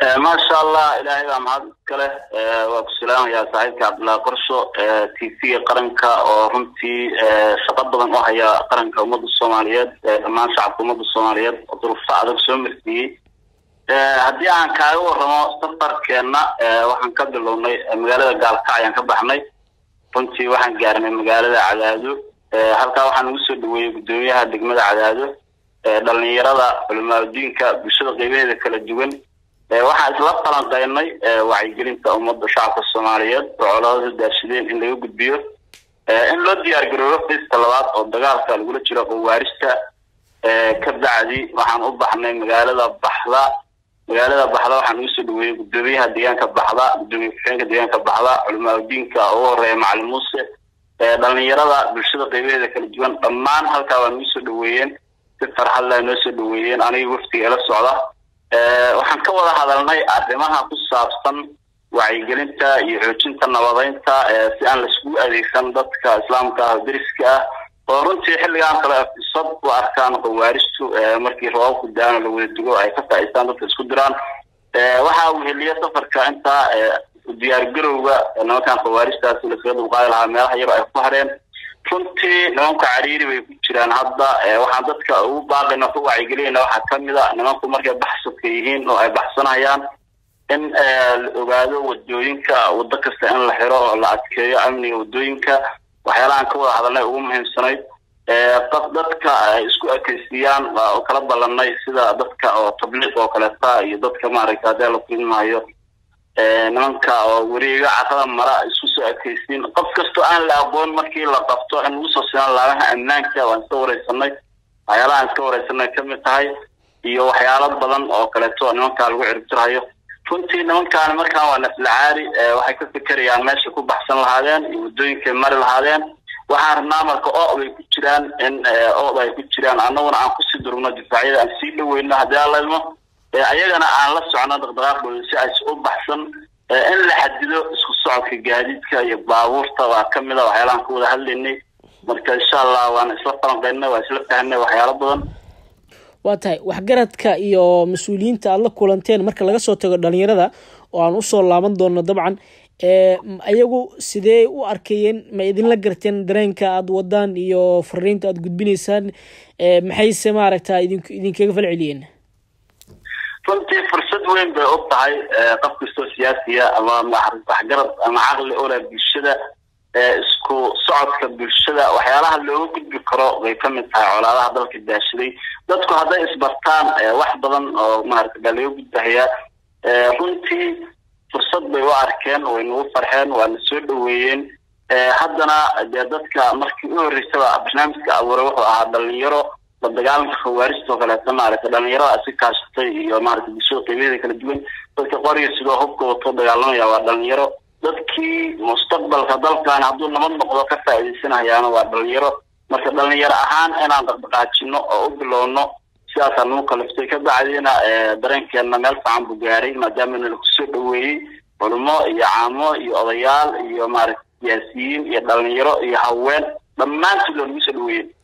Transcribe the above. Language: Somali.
maasha allah ilaahay baa mahad iskale waa ku salaamayaa saaxiibka cabdullaahi qorsho t v-ga qaranka oo runtii shaqo badan u haya qaranka ummadda soomaaliyeed dhammaan shacabka ummadda soomaaliyeed oo duruufta adag soo marsiiyey haddii aan kaaga waramo safarkeenna waxaan ka bilownay magaalada gaalkac ayaan ka baxnay runtii waxaan gaarnay magaalada cadaado halkaa waxaan ugu soo dhaweeyey guddoomiyaha degmada cadaado dhalinyarada culimaadudiinka bulshada qeybaheeda kala duwan waxaan isla falanqeynay wacyigelinta ummadda shacabka soomaaliyeed oo colaadada daarshadeen in laga gudbiyo in loo diyaar garoobo fista labaad oo dagaalka lagula jiro qawaarista ka bacdi waxaan u baxnay magaalada baxda magaalada baxda waxaan ugu soo dhaweeyey guddoomiyaha deegaanka baxda guddoomiye ku-xigeenka deegaanka baxda culimaadudiinka ugu horeeya macalin muuse dhalinyarada bulshada qeybaheeda kala duwan dhammaan halkaa waa nagu soo dhaweeyeen si farxad leh noo soo dhaweeyeen aniga waftiga ila socda waxaan ka wada hadalnay arrimaha ku saabsan wacyigelinta iyo xoojinta nabadeynta si aan laiskugu adeegsan dadka islaamka ah deriska ah oo runtii xilligaan kale fursad u arkaan qawaaristu markii roobabku daano la wada dugo ay ka faa'iistaan dadka isku diraan waxaa weheliya safarka intaa diyaargarowga nimankan qawaaristaasi laskaga dulqaadi lahaa meelaha yar ay ku hareen runtii nimanka cariiri bay ku jiraan hadda waxaan dadka ugu baaqayna ku wacyigelinayna waxaa kamid a nimanku markay baxsadka yihiin oo ay baxsanayaan in la ogaado wadooyinka wado kasta in la xiro oo la adkeeyo amniga wadooyinka waxyaalahaan ka wada hadalnay ugu muhiimsanayd qof dadka ay isku ekeysiiyaan oo kala ballanay sida dadka oo tabliiq oo kaleeta iyo dadka maaragta haddii la kulmaayo nimanka oo wareega carada mara isku soo ekeysiin qof kastoo aan la aqoon markii la qabto in lagu soo sinaan laamaha ammaanka waan iska wareysanay waxyaalahaan iska wareysanay kamid tahay iyo waxyaalo badan oo kaleeto nimankaa lagu ciribtirahayo runtii nimankaan markaan waa naflacaari waxay ka fikerayaan meesha ku baxsan lahaadeen iyo waddooyinkay mari lahaadeen waxaan rabnaa marka oo bay ku jiraan in ooda ay ku jiraan annaguna aan kusii durugno difaacyada aan sii dhaweyno haddii aan la ilmo ayagana aan la socno dhaqdhaqaaqooda si ays u baxsan in la xadido isku socodka gaadiidka iyo baabuurta waa kamid a waxyaalahan ka wada hadlaynay marka insha allah waan isla falanqeynay waa isla fahnay waxyaalo badan waa tahay waxgaradka iyo mas-uuliyiinta aada la kulanteen marka laga soo tago dhalinyarada oo aan usoo laaban doono dabcan ayagu sidee u arkayeen ma idinla garteen dareenka aada wadaan iyo fariinta aada gudbinaysaan maxayse maaragta idin idinkaga falceliyeen runtii fursad weyn bay u tahay qof kastoo siyaasiya ama waxgarad ama caqli ole bulshada isku socodka bulshada waxyaalaha looga gudbi karo bay kamid tahay colaadaha dalka daashaday dadku hadday isbartaan wax badan oo maarata baa laga gudbahayaa runtii fursad bay u arkeen way nagu farxeen waa na soo dhaweeyeen haddana dee dadka markii u horreysaba barnaamijka abuuray wuxuu ahaa dhalinyaro la dagaalanka khawaarista oo kaleeto maaragtay dhalinyarada si kaashatay iyo maaragtay bulshada qeybaheeda kala duwan dadka qoriga sidoo hubka wato dagaalamaya waa dhalinyaro dadkii mustaqbalka dalkan hadduu nabad noqdo ka faa'iidaysanayaana waa dhalinyaro marka dhalinyaro ahaan inaan dhaqdhaqaajino oo u bilowno sidaasaa nagu kaliftay ka bacdiina dareenkeena meel fiican buu gaaray maadaama nala kusoo dhaweeyey culimo iyo caamo iyo odayaal iyo maaragtay siyaasiyiin iyo dhalinyaro iyo haween dhammaantood waa nagu soo dhaweeyey